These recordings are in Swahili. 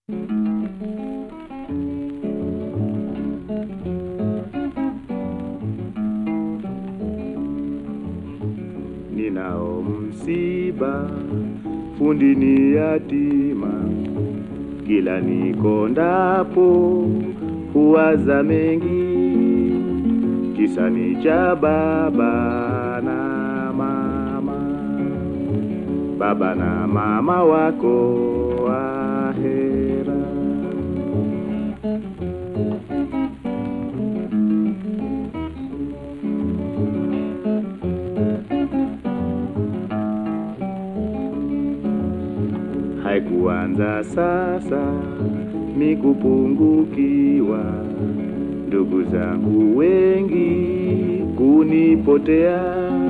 ninao msiba, fundi ni yatima, kila nikondapo huwaza mengi, kisa ni cha baba na mama, baba na mama wako ahera. haikuanza sasa ni kupungukiwa, ndugu zangu wengi kunipotea,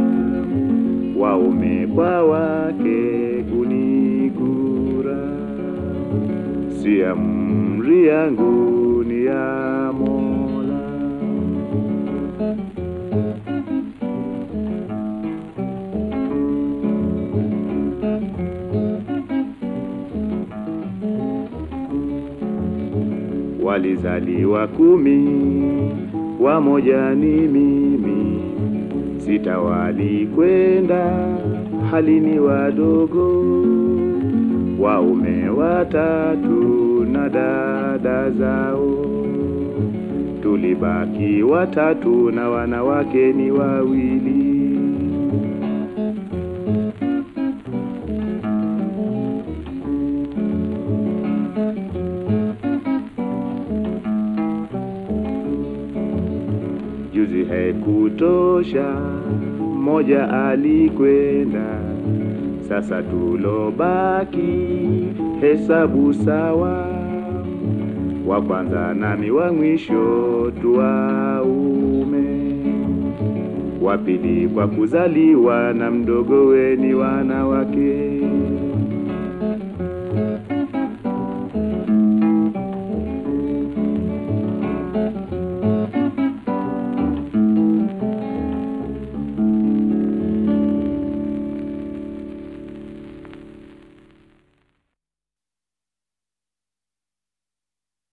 waume kwa wake kunigura, si amri yangu ni ya Mola. walizaliwa kumi, wamoja ni mimi, sita walikwenda hali ni wadogo, waume watatu na dada zao, tulibaki watatu na wanawake ni wawili. juzi haikutosha, mmoja alikwenda, sasa tulobaki hesabu sawa, wa kwanza nami wa mwisho tuwaume, wa pili kwa kuzaliwa na mdogo weni wanawake.